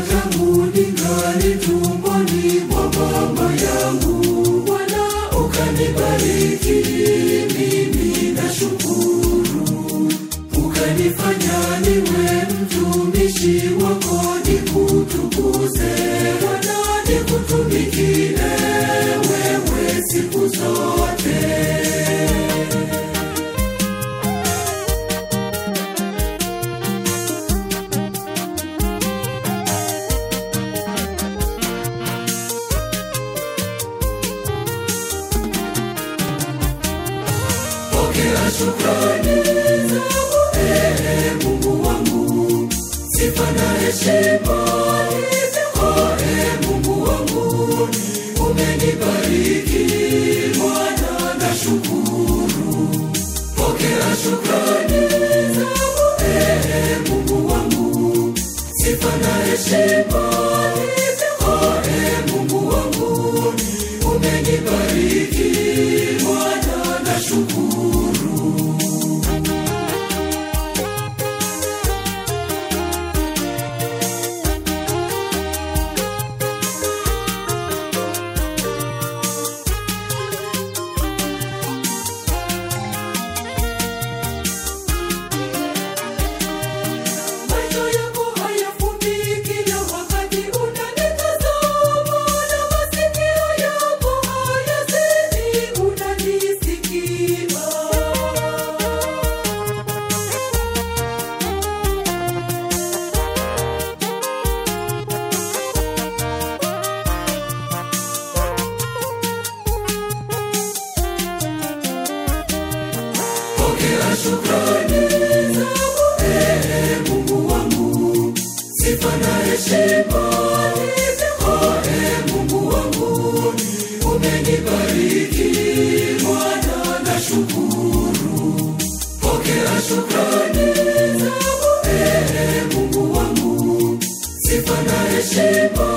tangu ningali tumboni mwa mama yangu. Bwana ukanibariki, mimi nashukuru. Ukanifanya niwe mtumishi wako, nikutukuze Bwana, nikutumikie wewe siku zote. Pokea shukrani zangu, ee Mungu wangu, sifa na heshima ni zako, ee Mungu wangu. Umenibariki Bwana, nashukuru. Pokea shukrani zangu, ee Mungu wangu, sifa na heshima ni zako, ee Mungu wangu. Umenibariki Bwana, nashukuru. Macho yako hayafumbi kila wakati unanitazama, na masikio yako hayazidi unanisikia. Pokea shukrani zangu, ee Mungu wangu, sifa na heshima ni zako, ee Mungu wangu. Umenibariki Bwana, nashukuru. Pokea shukrani zangu, ee Mungu wangu, sifa na heshima